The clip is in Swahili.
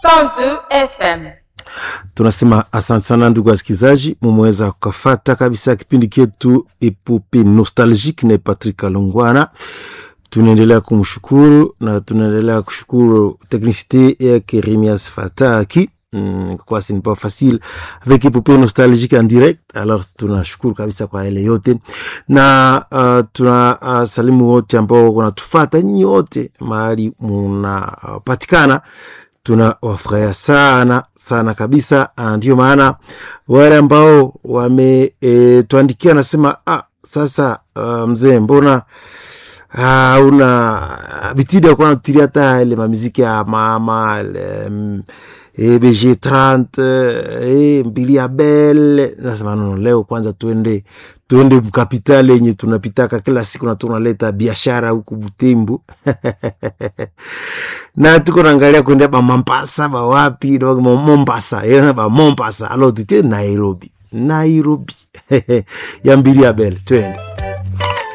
102 FM. tunasema asante sana ndugu wasikilizaji mumeweza kukafata kabisa kipindi chetu epope nostalgique na patrick alongwana tunaendelea kumshukuru na tunaendelea kushukuru teknicité yake remias fataki Mm, kwa ce n'est pas facile avec epopee nostalgique en direct alors tunashukuru kabisa kwa ile yote na uh, tuna uh, salimu wote ambao wanatufata nyinyi wote mahali munapatikana uh, tunawafurahia sana sana kabisa Ah, ndio maana wale ambao wametuandikia e, nasema ah, sasa uh, mzee mbona ah, una bitidi ya kuwa natutilia hata ile mamiziki ya mama ile, mm, eh, bg 30 eh, mbili ya bel nasema nono leo kwanza tuende tuende mkapitali yenye tunapitaka kila siku na tunaleta biashara huku butembu na tuko naangalia kuendea ba Mombasa ba wapi ba Mombasa eh, ba Mombasa alo tutie Nairobi Nairobi ya mbili ya bel twende